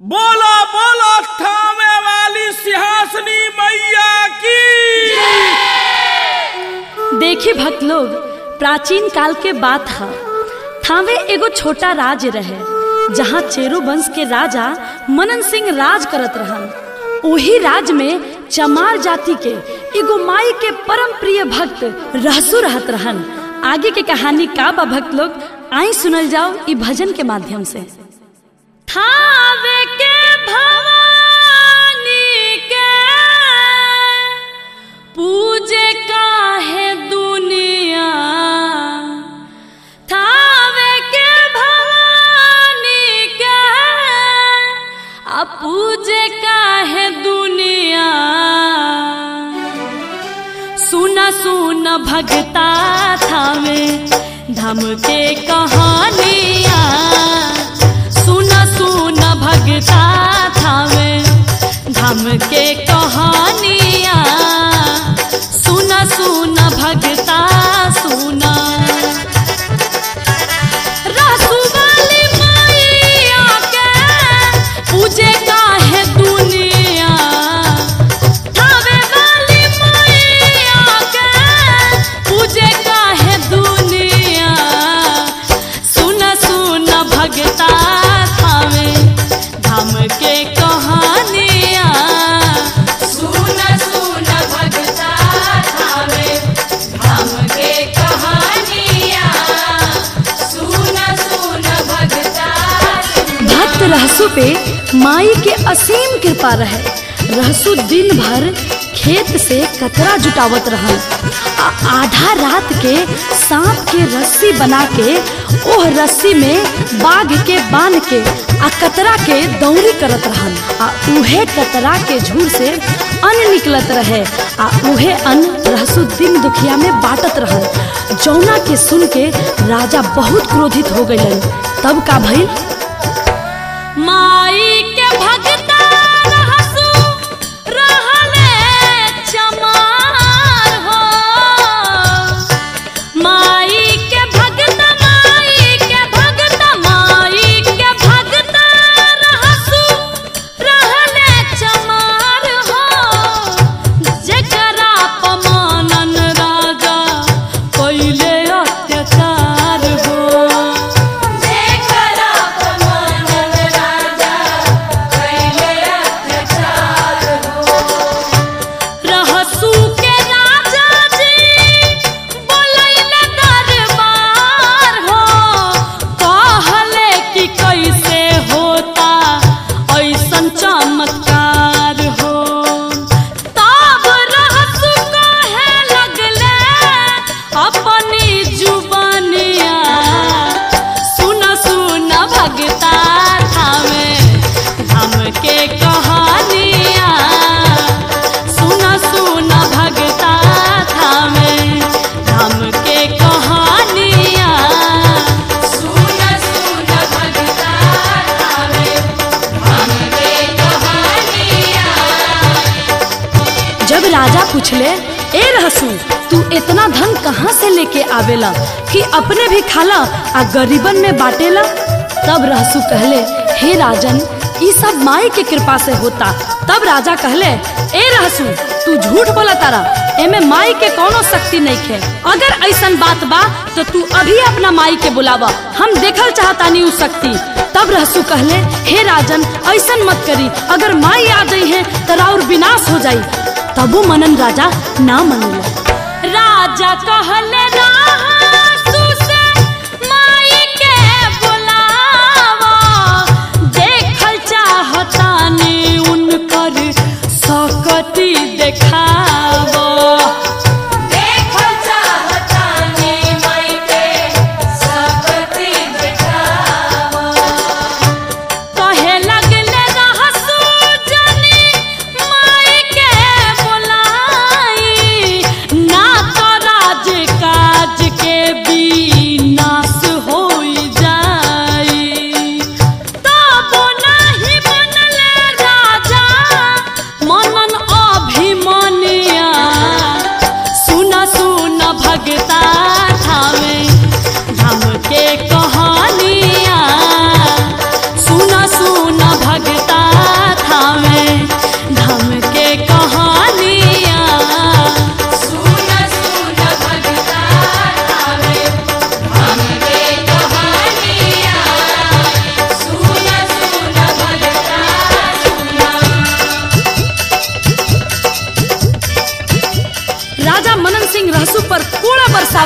बोला बोला थामे वाली सिंहासनी मैया की देखी भक्त लोग प्राचीन काल के बात है थावे एगो छोटा राज्य रहे जहाँ चेरो वंश के राजा मनन सिंह राज करत रहन ओही राज में चमार जाति के एगो माई के परम प्रिय भक्त रहसु रहत रहन आगे के कहानी का बा भक्त लोग आई सुनल जाओ ई भजन के माध्यम से थावे के भवानी के पूजे काहे दुनिया थावे के भवानी के आ पूजे काहे दुनिया सुना सुना भगता थावे धम के कहानिया सुना सुना भगता थावे धम के कहानिया सुना सुना भगता सुना रसू वाली मैया के पूजे काहे दुनिया थावे वाली मैया के पूजे काहे दुनिया सुन सुन भगता थावे धाम के कहानिया सुन सुन भगता थावे धाम के कहानिया सुन सुन भगता भक्त रहसु पे माई के असीम कृपा रहे रहसु दिन भर खेत से कतरा जुटावत रहन आ आधा रात के सांप के रस्सी बना के ओह रस्सी में बाघ के बांध के आ कतरा के दौरी करत रहन आ उहे कतरा के झूर से अन्न निकलत रहे आ उहे अन्न रहसु दिन दुखिया में बांटत रहन जौना के सुन के राजा बहुत क्रोधित हो गइलन तब का भइल माई के भगता रहसु रहले चमार हो माई के भगता माई के भगता माई के भगता रहसु रहले चमार हो जेकरा पमानन राजा कइले अत्याचार हो जेकरा पमानन राजा कैले अत्याचार हो रहसू के राजा जी बोलैले दरबार हो कहले कि कैसे होता ऐसन चमत्कार हो तब रहसू कहे लगले अपनी जुबानिया सुन सुन भगता थामे धाम के कहानिया सुन सुन भगता थामे धाम के कहानिया सुन सुन भगता थावे धाम के कहानिया जब राजा पूछले ए रहसू तू इतना धन कहाँ से लेके आवेला कि अपने भी खाला आ गरीबन में बाटेला तब रहसू कहले हे राजन ई सब माई के कृपा से होता तब राजा कहले ए रहसू तू झूठ बोला तारा एमे माई के कोनो शक्ति नहीं खे अगर ऐसन बात बा तो तू अभी अपना माई के बुलावा हम देखल चाहतानी उ शक्ति तब रहसू कहले हे राजन ऐसन मत करी अगर माई आ गई है तो राउर विनाश हो जाई तबो मनन राजा ना मनला राजा कहले रहसू से माई के बुलावा देखल चाहतानी उनकर सकती देखावा देखल चाहतानी माई के सकती दिखावा कहे लगले रहसू जनी माई के बुलाई ना तो राज का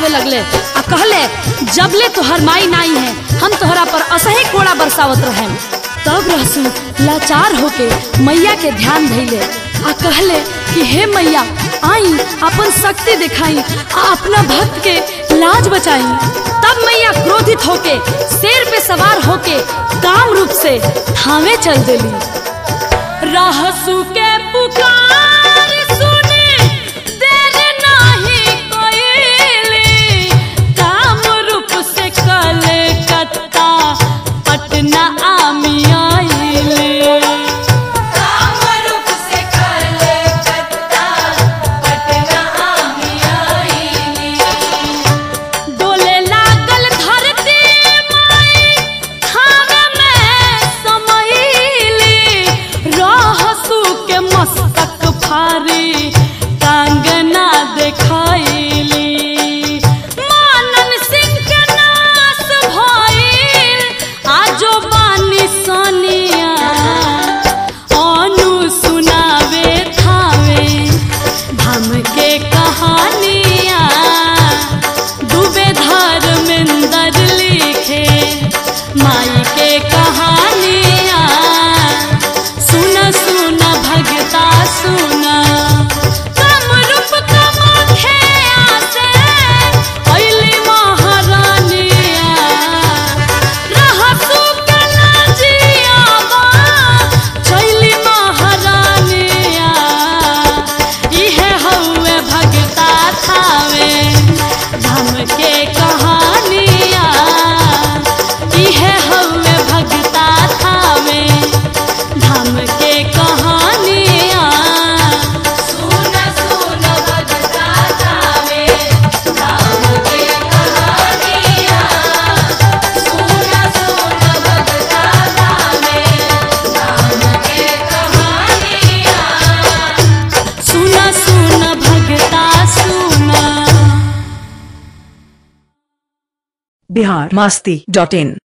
बरसावे लगले आ कहले जबले तोहर माई नाई है हम तोहरा पर असही कोड़ा बरसावत रहे तब रहसू लाचार होके मैया के ध्यान धैले आ कहले कि हे मैया आई अपन शक्ति दिखाई आ अपना भक्त के लाज बचाई तब मैया क्रोधित होके शेर पे सवार होके काम रूप से थामे चल देली रहसू के पुकार सुने देर नाही कोइली काम रूप से कलकत्ता पटना आमी आइली कामरूप से कलकत्ता पटना आमी आईली डोले लागल धरती माई खाना में समैली रहसू के मस्तक फारी कांगना देखाइली मानन सिंह के नाश भइल आजो बानी सनिया अनु सुनावे थावे धम के कहानियाँ डूबे धर्मेंद्र लिखे माई के कहानियाँ सुन सुन भगता सुन कमरूप कमाखे आसे अइली महारानिया रहसू के लाजियाबा चैली महारानिया इहे हौवे भगता थावे धम के कहानिया इहे हौवे भगता थावे धम के कहानिया सुन सुन भगता जावे राम के कहानिया सुन सुन भगता जावे राम के कहानिया सुना सुन भगता सुना बिहार मस्ती डॉट इन